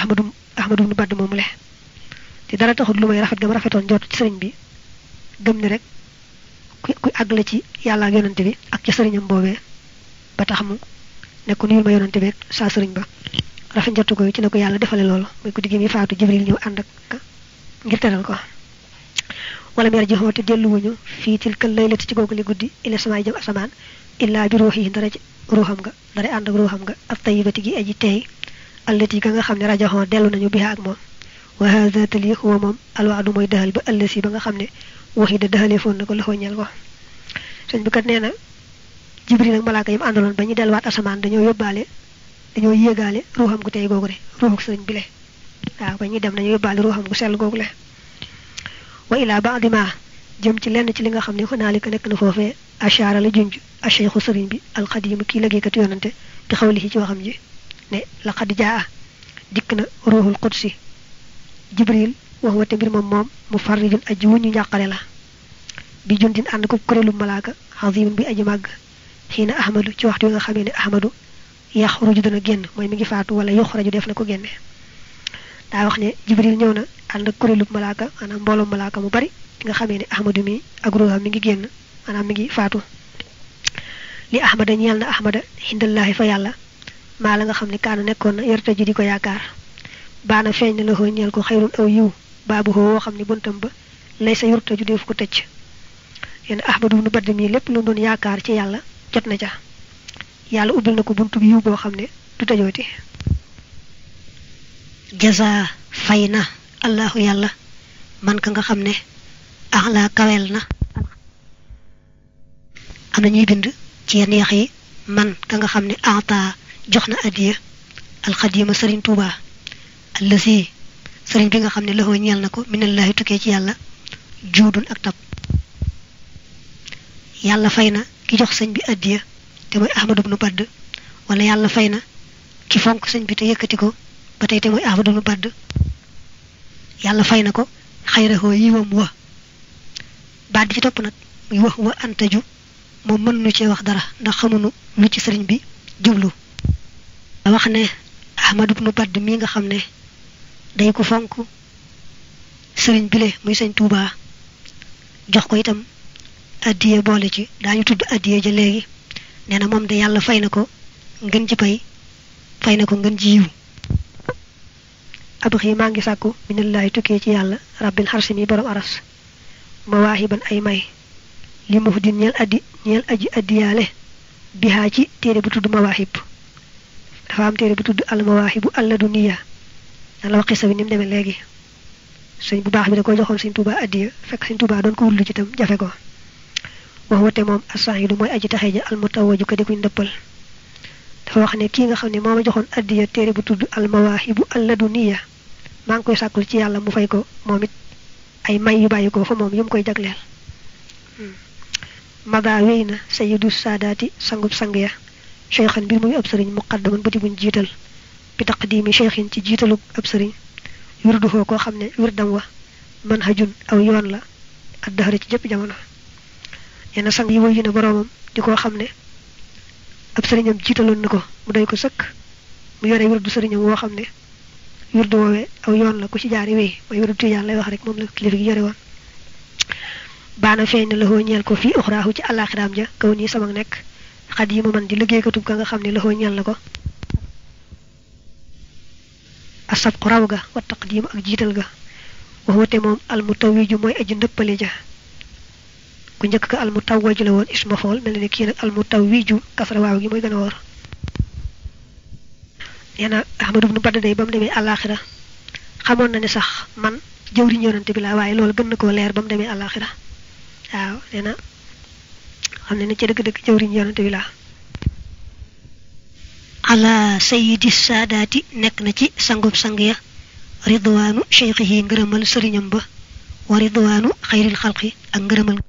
ahmadu ahmadu nu badd moomu le te dara taxut lu may rafet gam rafetoon jot ci sëriñ bi gëm ni rek ku ku àgg la ci yàlla ak yonante bi ak ci sëriñam boobee ba tax mu ne ko nuyul ma yonante bi ak saa sëriñ ba rafet njottu ko ci ne ko yàlla defale loolu muy guddi gi mi faatu jibril ñëw ànd ak ngir teral ko wala mer ji xoote delluwuñu fii tilkal laylati ci googu li guddi ila samaay jëm asamaan illaa bi ruux yi dara ci ruuxam nga dara ànd ak ruuxam nga ab tayibati gi aji teey allati ka nga xam ne rajaxoo dellu nañu biha ak moom wa hada tali huwa moom alwaadu mooy dahal ba ëllësi ba nga xam ne waxi da dahalee foon na ko loxoo ñeel ko sëñ bi kat nee na jibril ak malaaka yam àndaloon ba ñu delluwaat asamaan dañoo yóbbaale dañoo yéegaale ruuxam gu tey googu de ruuxuk sëriñ bi le waaw ba ñuy dem dañoo yóbbaale ruuxam gu sell googu le wa ilaa baadi ma jëm ci lenn ci li nga xam ne xonaalika nekk na foofee ashaara la junj acheikhu sëriñ bi alxadimu kii liggéeykat yonante bi xawlihi ci waxam ji ne laqad jaa dikk na ruuxul qudsi jibril wax wate mbir moom moom mu farrijun aji wuñu njàqare la bi jundin ànd ko kuréelu malaaka xazimun bi aji màgg xiina ahmadu ci waxtu wi nga xamee ne ahmadu yaxruju dana génn mooy mi ngi faatu wala yuxraju def na ko génne daa wax ne jibril ñëw na ànd ak kuréelu malaaka maanaam mbooloo malaaka mu bari nga xamee ne ahmadu mi ak ruuxam mi ngi génn maanaam mi ngi faatu li ahmada ñeel na ahmada xindallaahi fa yàlla maa la nga xam ne kaana nekkoon na yorta ji di ko yaakaar baana feeñ na la xoo ñeel ko xayrun aw yiw baabu xoo woo xam ne buntam ba lay sa yorta ju def ko tëcc yéen ahmadu nu badd mii lépp lu doon yaakaar ci yàlla jot na ca yàlla ubbil na ko buntu bi yiw boo xam ne du tëjooti jaza fay na allahu yàlla man ka nga xam ne axlaa kawel na am na ñuy bind ci yenn yax yi man ka nga xam ne ata jox na adiya alxadima sëriñ tuuba allasi sëriñ bi nga xam ne loxoo ñeel na ko minallahi tukkee ci yàlla juudun ak tab yàlla fay na ki jox sëñ bi adiya te mooy ahmadu bnu badd wala yàlla fay na ki fonk sëñ bi te yëkkati ko ba tey te mooy ahmadu bnu badd yàlla fay na ko xayrahoo yiwam wa baat bi ci topp nag muy wax wa antaju moom mën nu cee wax dara ndax xamunu lu ci sëriñ bi jublu wax ne ahmadu bnu badd mii nga xam ne day ko fonk sëriñ bile muy sëñ tuubaa jox ko itam addiye boole ci daañu tudd addiye ja léegi nee na moom de yàlla fay na ko ngën ci pay fay na ko ngën ci yiw abxi maa ngi sàkku minallahi tukkee ci yàlla rabbil xarsi mi borom aras mawaahiban ay may li mu din ñeel addi ñeel aji addiyaale bihaa ci téere bu tudd mawaahib dafa am téere bu tudd al mawaahibu alladuniya nan la wax xisa bi ni mu demee léegi sëñ bu baax bi da ko joxoon sëñ Tuubaa addiya fekk sëñ Tuubaa doon ko wullu ci tam jafe ko wax wate moom asaahidu mooy aji taxe ja al mutawaju ka di kuñ ndëppal dafa wax ne kii nga xam ne moo ma joxoon addiya téere bu tudd al mawaahibu alladuniya maa ngi koy sàkkul ci yàlla mu fay ko moom it ay may yu bàyyi ko fa moom yu mu koy jagleel mada wéy na sayidu saadaati sangub sang ya cheikhan mbir muy ab sëriñ muqaddaman ba di buñ jiital bi taqdimi cheikhin ci jiitalu ab sëriñ wirduhoo koo xam ne wirdam wa manhajun aw yoon la addahara ci jëpp jamono yenn sang yi woy yu ne boroomam di koo xam ne ab sëriñam jiitaloon na ko mu doy ko sëkk mu yore wirdu sëriñam woo xam ne wirdu woowee aw yoon la ku ci jaari wéy mooy wirdu tijaan lay wax rek moom la kilifa gi yore woon baana feeñ na loxoo ñeel ko fii uxraahu ci àllaaxiraam ja kaw nii sama nekk xad yi mu man di liggéeykatub ka nga xam ne loxoo ñeel na ko asab ku raw ga wa taqdiim ak jiital ga wax wate moom almutawiju mooy aji ndëppale ja ku njëkk ka almutawaju la woon isma fool mel ne kii nag almutawiju kasra waaw gi mooy gën a wóor nee na ahmadu bnu badd day ba mu demee àllaaxira xamoon na ne sax man jëwriñ yonante bi laa waaye loolu gën na koo leer ba mu demee àllaaxira waaw nee na xam ne ne ci dëgg-dëgg jëwriñ yonante bi laa ala sayidi saadaati nekk na ci sangub sang ya ridwaanu cheikhihi ngërëmal sëriñam ba wa ridwaanu xayril xalqi ak ngërëmal